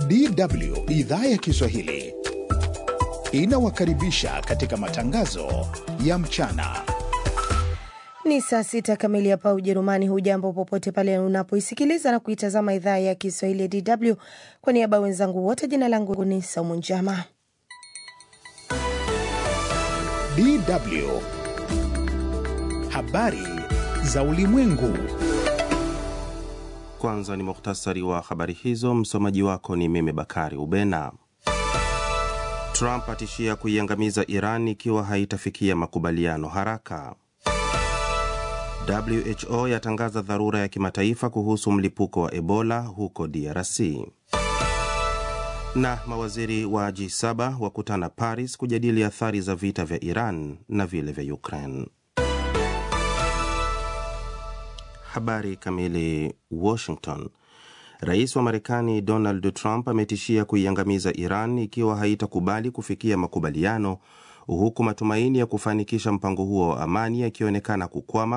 DW idhaa ya Kiswahili inawakaribisha katika matangazo ya mchana. Ni saa sita kamili hapa Ujerumani. Hujambo popote pale unapoisikiliza na kuitazama idhaa ya Kiswahili ya DW. Kwa niaba wenzangu wote, jina langu ni Saumu Njama. DW habari za ulimwengu. Kwanza ni muhtasari wa habari hizo. Msomaji wako ni mimi Bakari Ubena. Trump atishia kuiangamiza Iran ikiwa haitafikia makubaliano haraka. WHO yatangaza dharura ya kimataifa kuhusu mlipuko wa Ebola huko DRC. Na mawaziri wa G7 wakutana Paris kujadili athari za vita vya Iran na vile vya Ukraine. Habari kamili. Washington. Rais wa Marekani Donald Trump ametishia kuiangamiza Iran ikiwa haitakubali kufikia makubaliano, huku matumaini ya kufanikisha mpango huo wa amani yakionekana kukwama